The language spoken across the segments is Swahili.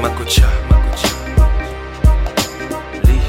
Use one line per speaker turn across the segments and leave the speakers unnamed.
Makucha, Makucha. Lee.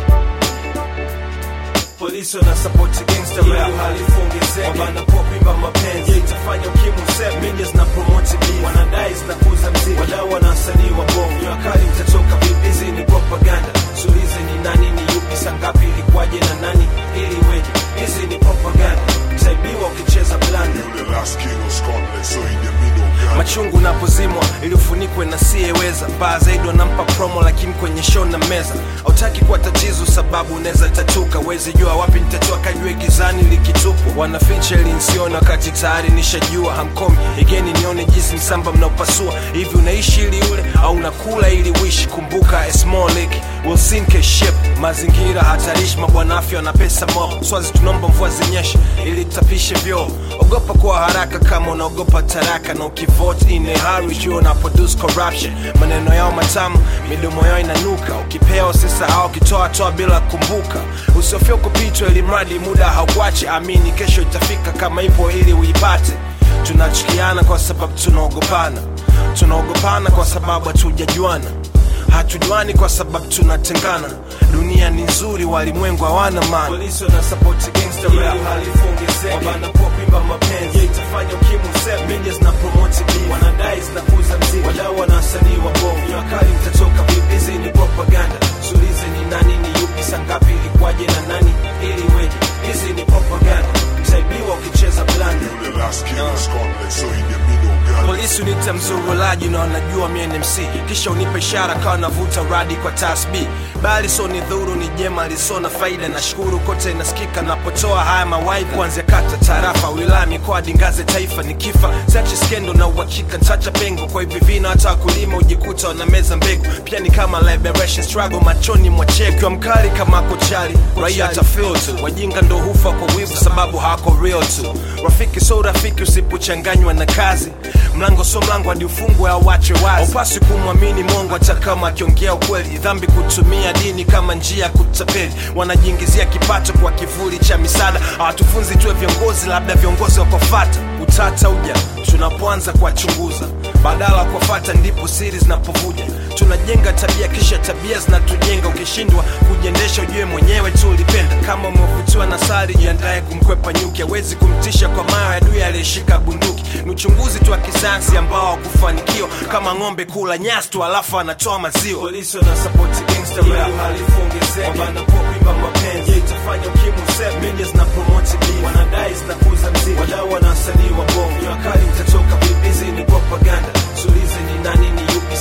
Polisi wana support gangster rap halifu ongezeke wanapokuimba mapenzi je itafanya ukimwi useme media zina promote beef wanadai zinakuza mziki wadau wana wasanii wa bongo ni wakali mtatoka vipi hizi ni propaganda sulize ni nani ni yupi sangapi ilikuwaje na nani ili weje hizi ni propaganda utaibiwa ukicheza blanda
The last king of Scotland, so in the middle, God.
machungu napozimwa ili ufunikwe na siyeweza baa zaidi wanampa promo lakini kwenye show na meza hautaki kuwa tatizo sababu unaweza tatuka wezi jua wapi nitatoa kajue gizani likitupwa wanaficha ili nsione wakati tayari nishajua hamkomi igeni nione jinsi msamba mnaopasua hivi unaishi ili ule au unakula ili wishi kumbuka a small lake will sink a ship mazingira hatarishi mabwana afya na pesa mob swazi tunaomba mvua zinyeshe ili tapishe vyoo ogopa kuwa haraka kama unaogopa taraka na ukivote in a hurry jua una produce corruption maneno yao matamu midomo yao inanuka ukipewa usisahau ukitoa toa bila kumbuka usiofia kupitwa ili mradi muda haukuache amini kesho itafika kama ipo ili uipate tunachukiana kwa sababu tunaogopana tunaogopana kwa sababu hatujajuana hatujuani kwa sababu tunatengana dunia ni nzuri walimwengu hawana maana polisi wana support gangster rap halifu ongezeke wanapokuimba mapenzi je itafanya ukimwi useme media zina promote beef wanadai zinakuza mziki wadau wana wasanii wa bongo ni wakali mtatoka vipi hizi ni propaganda sulize ni nani ni yupi sangapi ilikuwaje na nani ili weje hizi ni propaganda utaibiwa ukicheza blanda
The last king of Scotland, so in the middle, God.
polisi unita mzurulaji na wanajua mi ni mc kisha unipe ishara kawa navuta radi kwa tasb bali so ni dhuru ni jema liso na faida na shukuru kote inasikika napotoa haya mawaidha kuanzia kata tarafa wilaya mikoa dingaze taifa ni kifa sachi skendo na uhakika ntacha pengo kwa hivi vina hata wakulima ujikuta wanameza mbegu pia ni kama liberation struggle machoni mwachekiwa mkali kama kochali raia tafil tu wajinga ndo hufa kwa wivu sababu hawako real tu rafiki so rafiki usipochanganywa na kazi mlango so mlango hadi ufungwe au wachwe wazi upasi kumwamini mongo hata kama akiongea ukweli dhambi kutumia dini kama njia ya kutapeli wanajiingizia kipato kwa kivuli cha misaada hawatufunzi tuwe viongozi labda viongozi wakofata utata uja tunapoanza kuwachunguza badala ya kuwafata ndipo siri zinapovuja tunajenga tabia kisha tabia zinatujenga ukishindwa kujiendesha ujue mwenyewe tu ulipenda kama umevutiwa na sari jiandaye kumkwepa nyuki awezi kumtisha kwa mawe adui aliyeshika bunduki ni uchunguzi tu wa kisayansi ambao hakufanikiwa kama ng'ombe kula nyasi tu alafu anatoa maziwa polisi wana support gangster rap halifu ongezeke wanapokuimba mapenzi je itafanya ukimwi useme media zina promote beef wanadai zinakuza mziki wadau wana wasanii wa bongo ni wakali mtatoka vipi hizi ni propaganda sulize ni nani ni yupi